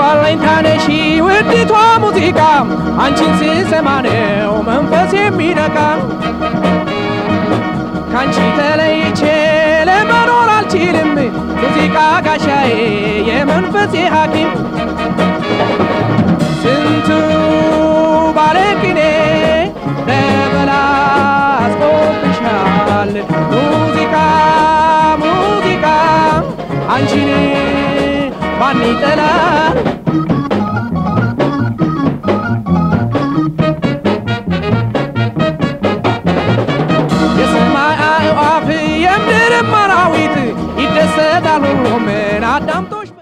አለኝታነሺ ውዲቷ ሙዚቃ አንቺን ስሰማ ነው መንፈስ የሚነቃ ካንቺ ተለይቼ ለመኖር አልችልም ሙዚቃ ጋሻዬ የመንፈሴ ሐኪም ስንቱ ባለቅኔ ተበላሽቶብሻል ሙዚቃ ሙዚቃ አንቺን ማን ይጠላል የሰማይ አዕዋፍ የምድርም አራዊት ይደሰታል ሁሉም አዳምጦሽ